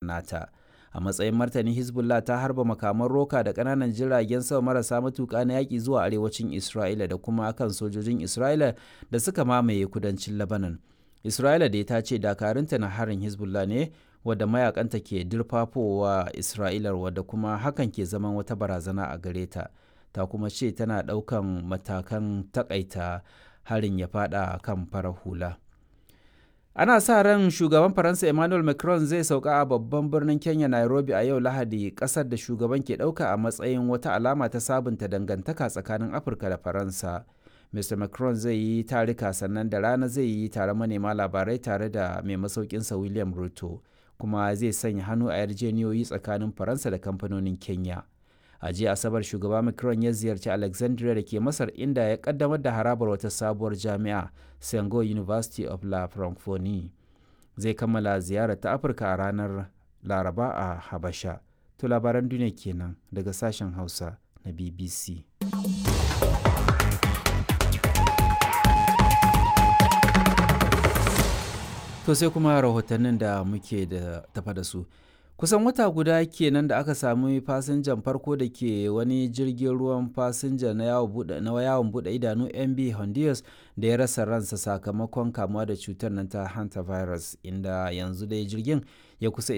nata a matsayin martani hezbollah ta harba makaman roka da ƙananan jiragen sama marasa matuƙa na yaƙi zuwa arewacin isra'ila da kuma kan sojojin isra'ila da suka mamaye kudancin lebanon isra'ila da ta ce dakarunta na harin hezbollah ne wadda mayakanta ke dirfafowa isra'ilar wadda kuma hakan ke zaman wata barazana a gare ta ta kuma ce tana ɗaukan matakan takaita harin ya fada kan farar hula ana sa ran shugaban faransa emmanuel macron zai sauka a babban birnin kenya nairobi a yau lahadi kasar da shugaban ke ɗauka a matsayin wata alama ta sabunta dangantaka tsakanin afirka da faransa mr macron zai yi tarika sannan da rana zai yi tare manema labarai tare da mai masaukinsa william ruto kuma zai sanya hannu a yarjeniyoyi tsakanin faransa da kamfanonin kenya a jiya asabar shugaba macron ya ziyarci alexandria da ke masar inda ya kaddamar da harabar wata sabuwar jami'a sengo university of la francophonie zai kammala ziyarar ta afirka a ranar laraba a habasha to labaran duniya kenan daga sashen hausa na bbc to sai kuma rahotannin da muke da tafa da su kusan wata guda kenan da aka sami fasinjan farko da ke wani jirgin ruwan fasinja na yawon bude idanu mb honduras da ya rasa ransa sakamakon kamuwa da cutar nan ta hantavirus inda yanzu dai jirgin ya kusa